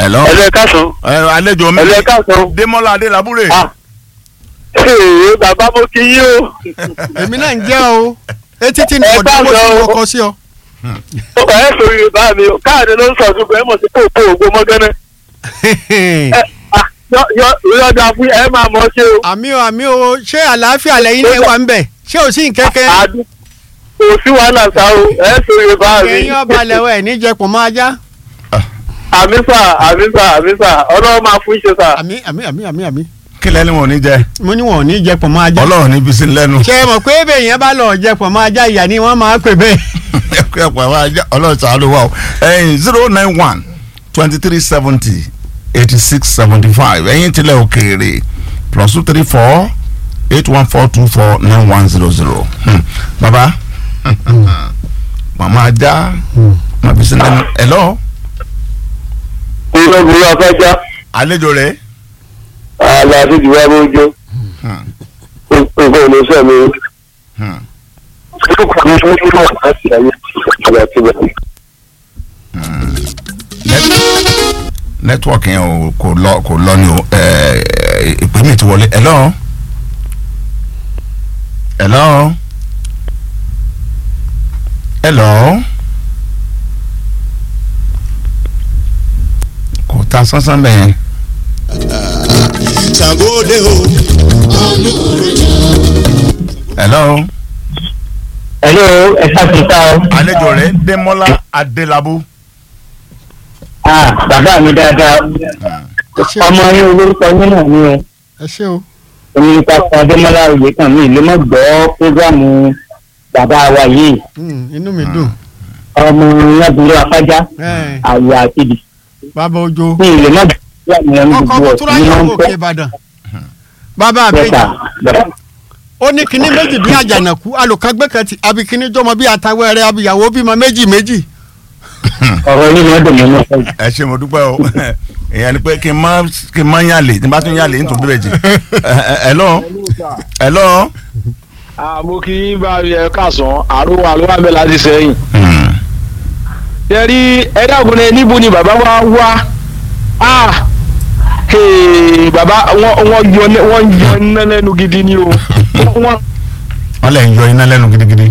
hello. ẹlẹ́ káàsán ẹ àlejò mi ẹlẹ́ káàsán Démọ́lá Adélabúrè. ah ee bàbá mo kí yín o èmi náà ń jẹ́ o etí tí ní Ẹ ọ̀dọ́ mo káàsán ti o. kọ́kọ́ sí ọ. ẹ sori yorùbá mi o káàdì ló ń sọ ṣùgbọ́n ẹ mọ̀ sí kóòpó ògbó mọ́gánná ẹ ah yọ yọ yọ̀dà fún ẹ máa mọ̀ ṣe o àmì o àmì o ṣé àlàáfíà lẹ́yìn náà wà ń bẹ̀ ṣé ò sí nkẹ́kẹ́ àdú kò sí wàhálà sá o ẹ sori yorùbá mi ẹ̀yin ọba lẹ́wọ̀ ẹ̀ níjẹ̀pọ̀ máa já àmì sà àmì sà àmì sà ọlọ́run máa fún iṣẹ́ sà àmì àmì àmì àmì àmì kí lẹ́ni wọn ò ní jẹ mo ní wọn ò ní jẹ̀pọ̀ máa já ọlọ́run ní bísí lẹ́nu. ṣé ẹ mọ̀ pé bẹ́ẹ̀ yẹn bá lọ jẹ̀pọ̀ máa já ìyá ni wọ́n máa pè bẹ́ẹ̀. ẹ̀kọ́ ẹ̀kọ́ àwọn ajá ọlọ́run sàánú wa o ẹ̀yin zero nine one twenty three seventy eighty six seventy five ẹ̀yin tilẹ̀ òkèèrè plus two three four eight one four two four nine one zero zero baba mama ajá ma bísí lẹ́nu hello kúrò burú afẹ́já àlejò rẹ̀ àlà àti ìdìbò abójó nǹkan ò ní sọ mi nẹ́tíwọ̀kì yẹn ò kò lọ kò lọ ni o ẹ̀ ìpè mi ti wọlé hello hello hello kò ta sánsán bẹ́ẹ̀ yẹn. Ṣàngóde o. hello Hello, ẹ ṣàtúntà o. àlejò rẹ̀ Démọ́lá Adélabú. Ah, bàbá mi dáadáa. ẹ ṣé o Ọmọ yín olórúkọ yín náà ni o. ẹ ṣé o Omi pápá Adémọ́lá òye kan mi ló mọ̀ gbọ́ prógrámù bàbá wa yìí. Hmm, inú mi dùn Ọmọ Lábúrò Afájá, Ẹ, àyà àti ìdì. bàbá ojo Mi lè má gbọ́ àwọn ẹni ọkọ̀ gbogbo kútúrá ọ̀sìn ní yọ̀ wọ́n ń òkè pẹ́. Ìbàdàn bàbá Bẹ́ẹ̀ta, àbẹ́jì bẹ́ẹ̀. ó ní kinní méjì bí àjànàkú alùkágbé kan ti àbí kinní jọmọ bí àtàwẹ̀rẹ̀ abìyàwó bímọ méjì méjì. Ọ̀rọ̀ yìí ló dùn mí ní ọ̀sẹ̀. ẹ ṣe mo dúpẹ́ o èèyàn ni pé kí n má kí n má yàlè tí n bá tún yàlè n tún bẹ̀rẹ̀ jì hello hello. mo kí yín bá ẹ káàsán àrùn wa ló wà bẹ́ẹ̀ láti sẹ́yìn. ṣe rí ẹ dákun ní níbo ni bàbá wa wá Ah, hey, bàbá wọn wọn yọ ní- wọn yọ iná lẹ́nu gidi ni o. Wọ́n- wọ́n lè yọ iná lẹ́nu gidigidi.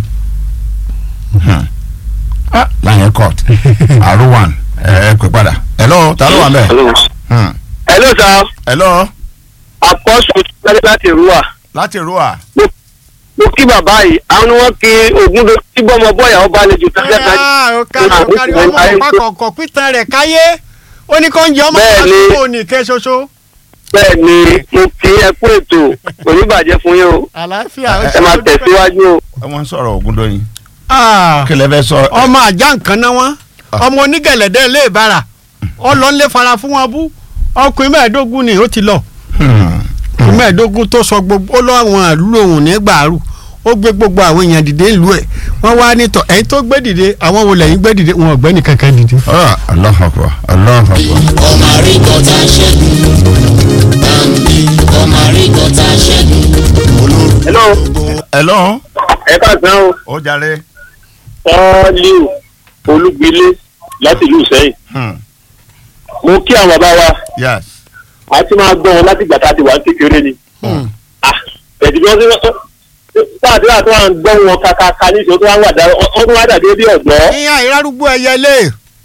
Hmm. Ah, láyé court àrùwàn ẹ ẹ pè padà hello ta ló wà bẹ́ẹ̀. Hmm. hello sir hello apọ́sù tẹ́lẹ̀ láti rúwà láti rúwà. mo kí bàbá yìí àwọn ni wọ́n kí ogun tó tí bọ́mọ bọ́yà ọba àlejò tẹ́lẹ̀ tẹ́lẹ̀ Ah, ó kárí ó kárí ọmọ ọ̀pá kọ̀ọ̀kọ̀ pítan rẹ̀ káyé ó ní kó ń jẹ ọmọ Bẹ́ẹ̀ ni. àdúgbò nìkẹ́ ṣoṣo. bẹ́ẹ̀ ni mo kí ẹ kú ètò kò ní bàjẹ́ fún yín o àlàáfíà ó ẹ ṣe máa ó dúpẹ́. tẹ̀síwájú o. wọ́n ń sọ̀rọ̀ Ògúndóyin. Ah, kí lẹ fẹ́ sọ. ọmọ àjà nǹkan náà wọn ọmọ onígẹ̀lẹ́dẹ́ ilé ìbára ọlọ́nlé fara fún wọn bú ọkùnrin mẹ́ẹ̀ẹ́dógún ni ó ti lọ Hmm. ọkùnrin mẹ́ẹ̀ẹ́dógún tó sọ gbogbo ó lọ àwọn àlú òun ní gbàrú ó gbé gbogbo àwọn èèyàn dìde ìlú ẹ̀ wọ́n wá nítọ̀ ẹ̀yin tó gbé dìde àwọn wo lẹ́yìn gbé dìde wọn ò gbé nìkankan dìde. Ah, Allahu Akbar Allahu Akbar. Ọmọ àríkọ̀tà ṣẹ́gun. Báńkì ọmọ àríkọ̀tà ṣẹ́gun. hello hello ẹ káàsán o ó jàre. ọ́ọ́líù olúgbilé láti ìlú Ìṣẹ́yìn Hmm. mo kí àwọn bàbá wa yes. a ti máa gbọ́ wọn láti ìgbà tá a ti wà ní kékeré ni ẹ̀dì bí wọ́n ti sáàdúrà tó wà ń gbọ́ wọn kàkàkà ní ìṣòro tó wà ń wà dá wọ́n tó wà dàbí bí ọ̀dọ́ ìyá ìrarúgbó ẹyẹlé.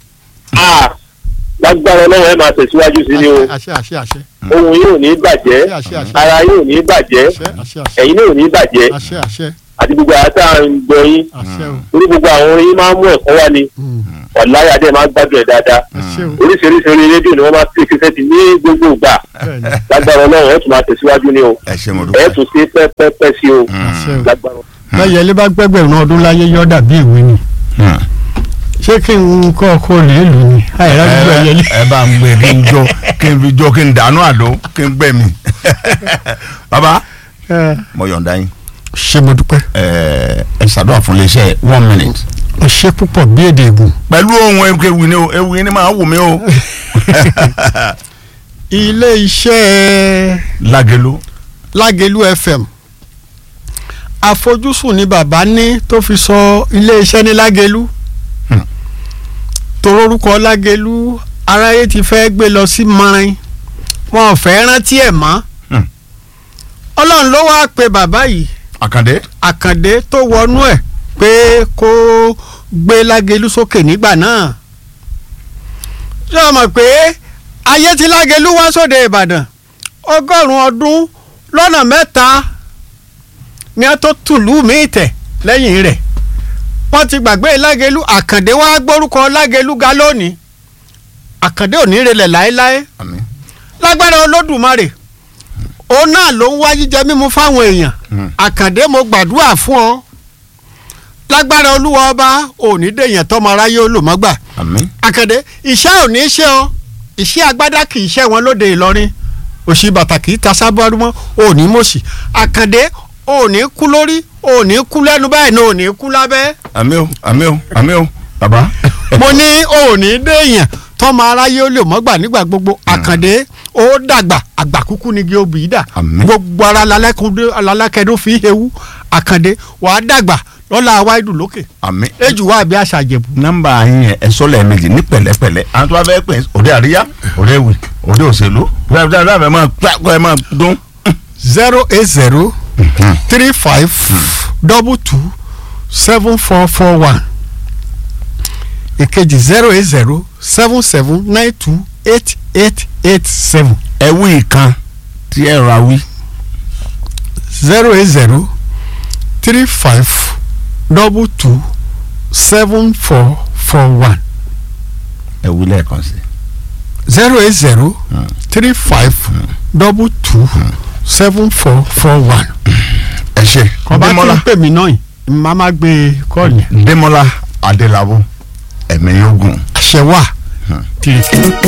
lágbára ọlọ́run ẹ̀ máa tẹ̀síwájú sí ni o àṣẹ àṣẹ àṣẹ ohun yóò ní bàjẹ́ àṣẹ àṣẹ ara yóò ní bàjẹ́ àṣẹ àṣẹ àṣẹ ẹ̀yin náà ò ní bàjẹ́ àṣẹ àṣẹ àti gbogbo àwọn tá à ń gbọ́ yín àṣẹ o torí gbogbo àwọn orin yín máa ń mú ẹ̀kọ́ wá ni Mm, ọ̀láyà dẹ̀ máa ń gbádùn ẹ̀ dáadáa àṣẹ o oríṣiríṣi orin rédíò ni wọ́n máa fi kíkẹ́ ti ní gbogbo ìgbà bẹ́ẹ̀ ni lágbára ọlọ́run ẹ̀ tún máa tẹ̀síwájú ni o ẹ ṣe mo ẹ̀ dúpẹ́. tún ṣe pẹ́pẹ́pẹ́ sí o àṣẹ o lágbára bẹ́ẹ̀ yẹlé bá gbẹ́gbẹ̀rún ọdún láyé yọ́ dàbí ìwé ni Hmm. ṣé kí n kọ́ ọkọ rẹ̀ lù ní àìrarúgbó ẹyẹlé. ẹ bá ń gbé kí n jó kí n fi jó kí n dànù àdó kí n gbẹ mí. baba ẹ mo yọ̀ǹda yín ṣé mo dúpẹ́ ẹ ẹ ṣàdúrà fún iléeṣẹ́ one minute. o ṣe púpọ̀ bí èdè ègùn. pẹ̀lú ohun ewu ni o ewu ni máa wù mí o. ilé iṣẹ́ Lágẹ̀lú. Lágẹ̀lú FM àfojúsùn ni bàbá ní tó fi sọ ilé iṣẹ́ ní Lágẹ̀lú Hmm. torórúkọ Lágẹ̀lú aráyé ti fẹ́ gbé lọ sí mọ́rin wọn ò fẹ́ rántí ẹ̀ mọ́ Hmm. ọlọ́run ló wáá pe bàbá yìí àkàndé àkàndé tó wọnú ẹ̀ pé kó gbé lágẹ̀lú sókè nígbà náà ṣé o mọ̀ pé ayé ti lágẹ̀lú wá sóde ìbàdàn ọgọ́rùn-ún ọdún lọ́nà mẹ́ta ni a tó tùlú míì tẹ̀ lẹ́yìn rẹ̀ wọ́n ti gbàgbé lágẹ̀lú àkàndé wá gbórúkọ lágẹ̀lú ga lónìí àkàndé ò ní relẹ̀ láéláé àmín lágbára olódùmarè òun náà ló ń wá jíjẹ mímu fáwọn èèyàn Hmm. àkàndé mo gbàdúrà fún ọ lágbára olúwa ọba òní dèèyàn tọmọ aráyé olùmọgbà àmín àkàndé iṣẹ́ ò ní ṣe ọ iṣẹ́ agbádá kì í ṣe wọn lóde ìlọrin òṣì bàtà kì í ta sábọ́ọ̀rù mọ́ òní mọ̀ṣì àkàndé òní kú lórí òní kú lẹ́nu báyìí ní òní kú lábẹ́ àmín o àmín o àmín o bàbá. mo ní òní déèyàn tọmọ aráyé olùmọgbà nígbà gbogbo àkàndé ó dàgbà àgbà kúkú ni gíobì dà Àmín. gbogbo ara lalákẹ́dún fi hewu àkàndé wàá dàgbà lọ́la wáìdù lókè àmín. ejù wà bí àṣà jẹ̀bù. nọ́mbà yín yẹn ẹsọ lẹ́ẹ̀mejì ní pẹ̀lẹ́pẹ̀lẹ́ àwọn tó bá fẹ́ pè é òde àríyá òde ìwì òde òṣèlú dáadáa ẹ máa gbàgbọ́ ẹ máa dún. zero eight zero three five double two seven four four one ìkejì zero eight zero seven seven nine two eight eight eight seven ẹ wí ìkan tí ẹ ra wí. zero eight zero three five double two seven four four one ẹ wí lẹ́ẹ̀kan sí. zero eight zero three five double two seven four four one. ẹ ṣe ọba tí Démọ́lá ń pè mí náà yìí màá má gbé kọ́ọ̀lù yẹn Démọ́lá Adélabú ẹ̀mí yóò gùn. àṣẹ wà. tìrìtìrì.